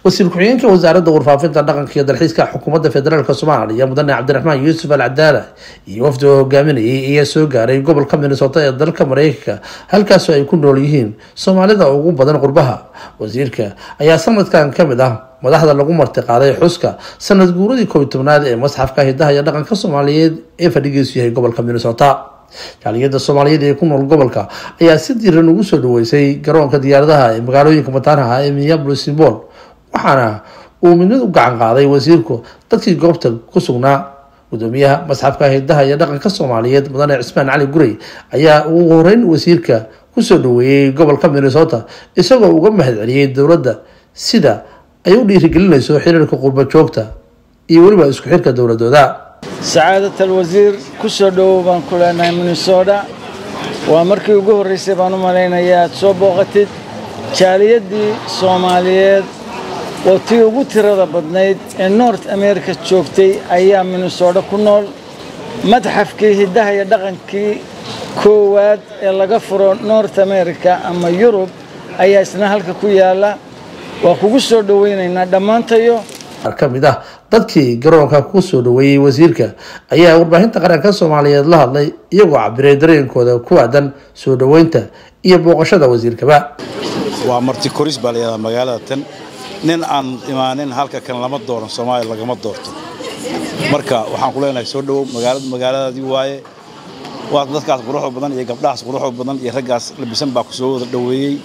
wasiir ku-xigeenka wasaaradda warfaafinta dhaqanka iyo dalxiiska xukuumadda federaalk soomaaliya mudane cabdiraxmaan yuusuf al cadaala iyo wafdi oo hogaaminayay ayaa soo gaaray gobolka minnesota ee dalka mareykanka halkaasoo ay ku nool yihiin soomaalida ugu badan qurbaha wasiirka ayaa sanadkan kamid ah madaxda lagu marti qaaday xuska sanad guuradii koob tobnaad ee masxafka hidaha iyo dhaqanka soomaaliyeed ee fadhigiisu yahay gobolka minnesota jaaliyada soomaaliyeed ee ku nool gobolka ayaa si diiran ugu soo dhaweysay garoonka diyaaradaha ee magaalooyinka mataanaha ee minneapolis symbol waxaana uu midnid u gacan qaaday wasiirku dadkii goobta ku sugnaa gudoomiyaha masxafka hidaha iyo dhaqanka soomaaliyeed mudane cismaan cali gurey ayaa ugu horeyn wasiirka kusoo dhaweeyey gobolka minnesota isagoo uga mahad celiyey dowladda sida ay u dhiirigelinayso xiriirka qurba joogta iyo weliba isku xirka dowladooda sacaadat alwasiir ku soo dhowow baan ku leenahay minnesota waa markii ugu horraysay baan u malaynayaa aad soo booqatid jaaliyaddii soomaaliyeed oo tii ugu tirada badnayd ee north america joogtay ayaa minnesota ku nool madxafkii hiddaha iyo dhaqankii koowaad ee laga furo north america ama yurub ayaa isna halka ku yaalla waa kugu soo dhowaynaynaa dhammaantayo ka mid ah dadkii garoonka ku soo dhaweeyey wasiirka ayaa warbaahinta qaranka soomaaliyeed la hadlay iyagoo cabiray dareenkooda ku aadan soo dhaweynta iyo booqashada wasiirkaba waa marti koris baa layihahdaa magaalada tan nin aan imaanin halka kan lama dooran soomaaliya lagama doorto marka waxaan ku leenahay soo dhowow magaaladu magaaladaadii waaye waa dadkaas quruxda badan iyo gabdhahaas quruxda badan iyo raggaas labisan baa ku soo wada dhoweeyey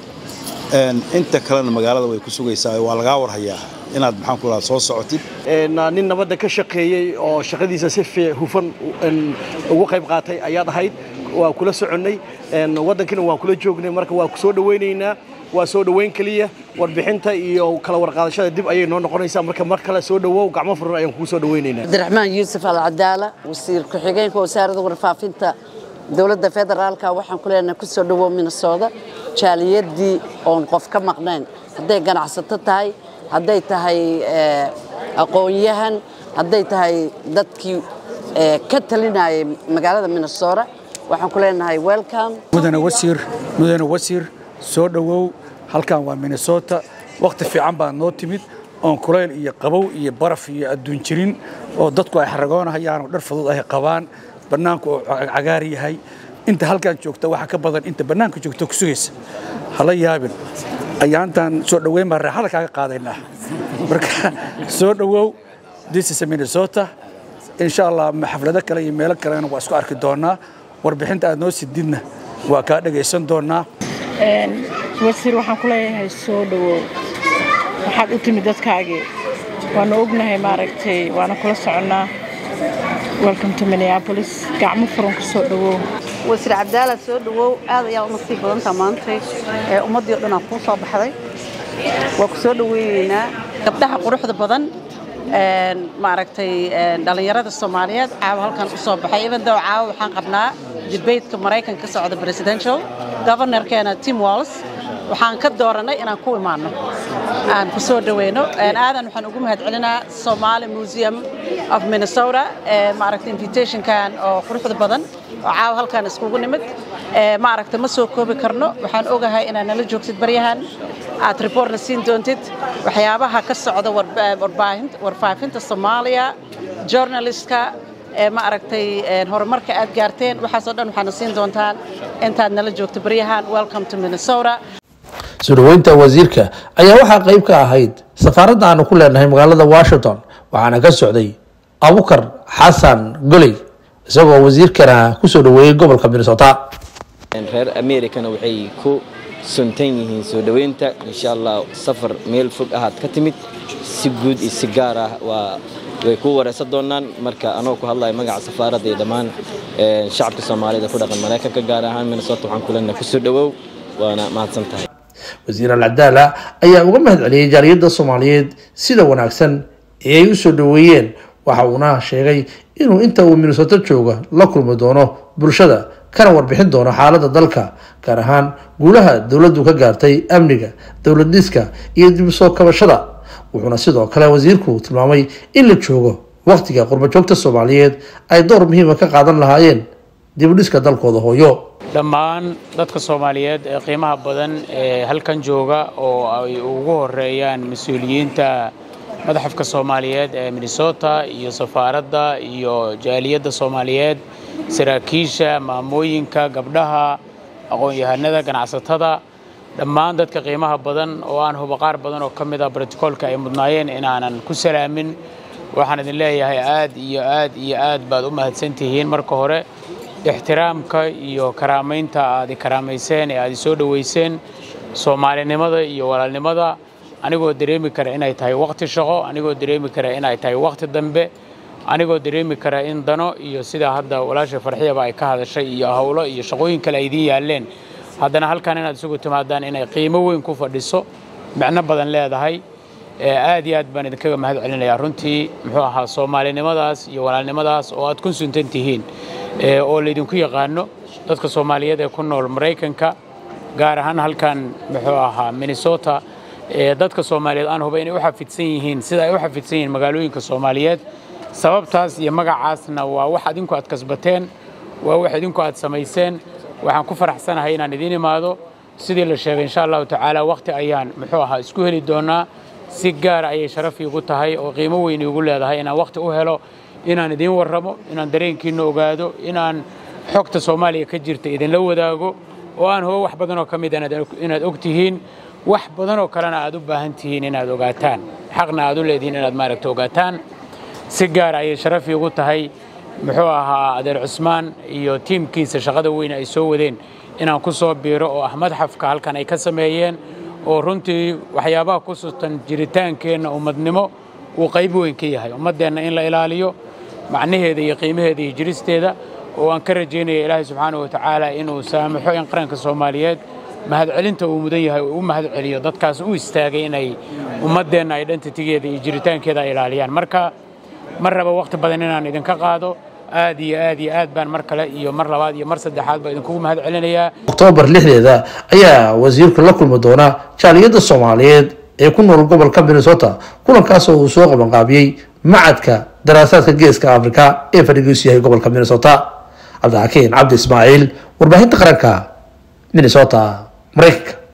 inta kalena magaalada way ku sugaysaa waa lagaa warhayaa inaad maxaan ku lahaa soo socotid nin nabadda ka shaqeeyey oo shaqadiisa si hufan ugu qayb qaatay ayaad ahayd waa kula soconnay waddankiina waan kula joognay marka waa ku soo dhowaynaynaa waa soo dhoweyn keliya warbixinta iyo kala warqaadashada dib ayay noo noqonaysaa marka mar kale soo dhowow gacmo furan ayaan kugu soo dhowaynaynaa cabdiraxmaan yuusuf alcadaala wasiir ku-xigeenka wasaaradda warfaafinta dowladda federaalka waxaan ku leenahay ku soo dhowow minnesota jaaliyadii oon qof ka maqnayn hadday ganacsato tahay hadday tahay aqoon-yahan hadday tahay dadkii ka talinayay magaalada minnesota waxaan ku leenahay welcome mudane wasiir mudane wasiir soo dhowow halkan waa minnesota wakhti fiican baa noo timid oon kulayl iyo qabow iyo baraf iyo adduun jirin oo dadku ay xaragoonahayaan oo dhar fudud ay qabaan bannaanku oo cagaar yahay inta halkan joogta waxa ka badan inta bannaanka joogta ku sugaysa hala yaabin ayaantan soo dhoweyn baan raaxada kaaga qaadaynaa marka soo dhowow this is minnesota insha allah xaflado kale iyo meelo kalena waa isku arki doonaa warbixinta aad noo sididna waa kaa dhagaysan doonaa wasiir waxaan ku leeyahay soo dhowow waxaad u timid dadkaagii waanu ognahay maaragtay waana kula soconnaa welcome to minneapolis gacmo furan ku soo dhowow wasiir cabdaala soo dhowow aad ayaa u nasiib badantaa maantay ee ummaddii o dhan aa kuu soo baxday waa ku soo dhoweyneynaa gabdhaha quruxda badan maaragtay dhallinyarada soomaaliyeed caawa halkan u soo baxay ibandoo caawa waxaan qabnaa debateka maraykanka ka socda presidential governorkeena tim walls waxaan ka dooranay inaan ku imaanno aan ku soo dhoweyno aadan waxaan ugu mahad celinaa somali museum of minnesota maaragtay invitationkan oo quruxda badan oo caawa halkan iskugu nimid maaragtay ma soo koobi karno waxaan ogahay inaad nala joogtid baryahan aad reportna siin doontid waxyaabaha ka socda warfaafinta soomaaliya journalistka ma aragtay horumarka aad gaarteen waxaasoo dhan waxaana siin doontaan intaad nala joogto baryahan welcome to minnesota soo dhaweynta wasiirka ayaa waxaa qayb ka ahayd safaaradda aanu ku leenahay magaalada washington waxaana ka socday abukar xasan goley isagoo wasiirkana kusoo dhaweeyey gobolka minnesota reer americana waxay ku suntan yihiin soo dhoweynta insha allah safar meel fog ahaad ka timid si guud iyo si gaar ah waa way kuu wareysan doonaan marka anoo ku hadlaya magaca safaaradda iyo dhammaan shacabka soomaalida ku dhaqan maraykanka gaar ahaan minnesota waxaan ku leenahay kusoo dhowow waana mahadsan tahay wasiir alcadaala ayaa uga mahad celiyey jaaliyadda soomaaliyeed sida wanaagsan ee ay u soo dhaweeyeen waxa uuna sheegay inuu inta uu minnesota jooga la kulmi doono bulshada kana warbixin doono xaaladda dalka gaar ahaan guulaha dowladdu ka gaartay amniga dowlad dhiska iyo dib soo kabashada wuxuuna sidoo kale wasiirku tilmaamay in la joogo wakhtiga qurbajoogta soomaaliyeed ay door muhiima ka qaadan lahaayeen dibudhiska dalkooda hooyo dhammaan dadka soomaaliyeed ee qiimaha badan ee halkan jooga oo ay ugu horeeyaan mas-uuliyiinta madaxafka soomaaliyeed ee minnesota iyo safaaradda iyo jaaliyadda soomaaliyeed saraakiisha maamooyinka gabdhaha aqoon-yahanada ganacsatada dhammaan dadka qiimaha badan oo aan hubo qaar badan oo ka mid ah brotokoolka ay mudnaayeen inaanan ku salaamin waxaan idin leeyahay aad iyo aad iyo aad baad u mahadsantihiin marka hore ixtiraamka iyo karaamaynta aad i karaamayseen ee aad i soo dhoweyseen soomaalinimada iyo walaalnimada anigoo dareemi kara inay tahay wakhti shaqo anigoo dareemi kara inay tahay wakhti dambe anigoo dareemi kara in dano iyo sidaa hadda walaasha farxiyaba ay ka hadashay iyo howlo iyo shaqooyin kale ay idiin yaalleen haddana halkan inaad isugu timaadaan inay qiimo weyn ku fadhiso micno badan leedahay aad iyo aad baan idinkaga mahad celinayaa runtii muxuu ahaa soomaalinimadaas iyo walaalnimadaas oo aad ku suntan tihiin oo laydinku yaqaano dadka soomaaliyeed ee ku nool maraykanka gaar ahaan halkan muxuu ahaa minnesota dadka soomaaliyeed aan huba inay u xafidsan yihiin sida ay u xafidsan yihiin magaalooyinka soomaaliyeed sababtaas iyo magacaasna waa wax adinku aad kasbateen waa wax idinku aad samayseen waxaan ku faraxsanahay inaan idiin imaado sidii la sheegay insha allahu tacaala wakhti ayaan muxuu ahaa isku heli doonaa si gaara ayay sharaf iigu tahay oo qiimo weyn iigu leedahay inaan wakhti u helo inaan idiin warramo inaan dareenkiinna ogaado inaan xogta soomaaliya ka jirta idinla wadaago oo aan hubo wax badanoo ka mid inaad og tihiin wax badanoo kalena aad u baahan tihiin inaad ogaataan xaqna aad u leedihiin inaad maaragta ogaataan si gaara ayay sharaf iigu tahay muxuu ahaa adeer cusmaan iyo tiimkiisa shaqada weyn ay soo wadeen inaan ku soo biiro oo ah madxafka halkan ay ka sameeyeen oo runtii waxyaabaha ku sutan jiritaankeenna ummadnimo uu qayb weyn ka yahay ummaddeenna in la ilaaliyo macnaheeda iyo qiimaheeda iyo jiristeeda oo aan ka rajaynaya ilaahay subxaanahu watacaala inuu saamaxo in qaranka soomaaliyeed mahadcelinta uu mudan yahay uu u mahad celiyo dadkaas u istaagay inay ummaddeenna identitigeeda iyo jiritaankeeda ay ilaaliyaan marka mar raba wakhti badan inaan idinka qaado aad iyo aad iyo aad baan mar kale iyo mar labaad iyo mar saddexaad baa idinkugu mahad celinayaa oktoobar lixdeeda ayaa wasiirku la kulmi doonaa jaaliyadda soomaaliyeed ee ku nool gobolka minnesota kulankaas oo uu soo qabanqaabiyey macadka daraasaadka geeska afrika ee fadhigiisu yahay gobolka minnesota cabdixakiin cabdi ismaaciil warbaahinta qaranka minnesota maraykanka